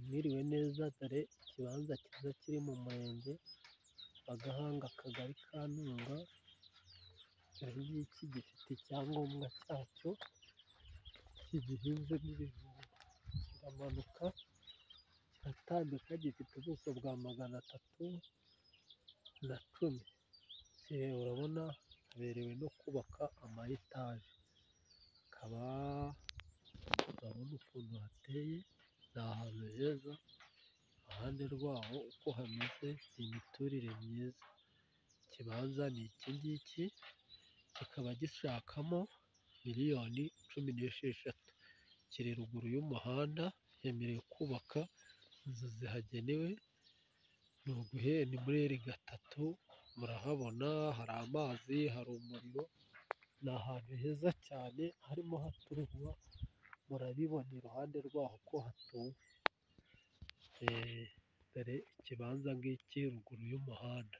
mwiriwe neza dore ikibanza cyiza kiri mu murenge wa Gahanga akagari ka Ntunga, iki ngiki gifite icyangombwa cyacyo gihinzemo ibijumba, kiramanuka kiratambika gifite ubuso bwa magana atatu na cumi, urabona haberewe no kubaka ama etaje, hakaba urabona ukuntu hateye ni ahantu heza, iruhande rwaho uko hameze ni imiturire myiza, ikibanza ni iki ngiki kikaba gishakamo miliyoni cumi n'esheshatu, kiri ruguru y'umuhanda cyemerewe kubaka inzu zihagenewe, ni uguhera ni muri eri gatatu murahabona hari amazi, hari umuriro, ni ahantu heza cyane harimo haturwa, murabibona iruhande rwaho ko hatuwe, dore ikibanza ngiki ruguru y'umuhanda.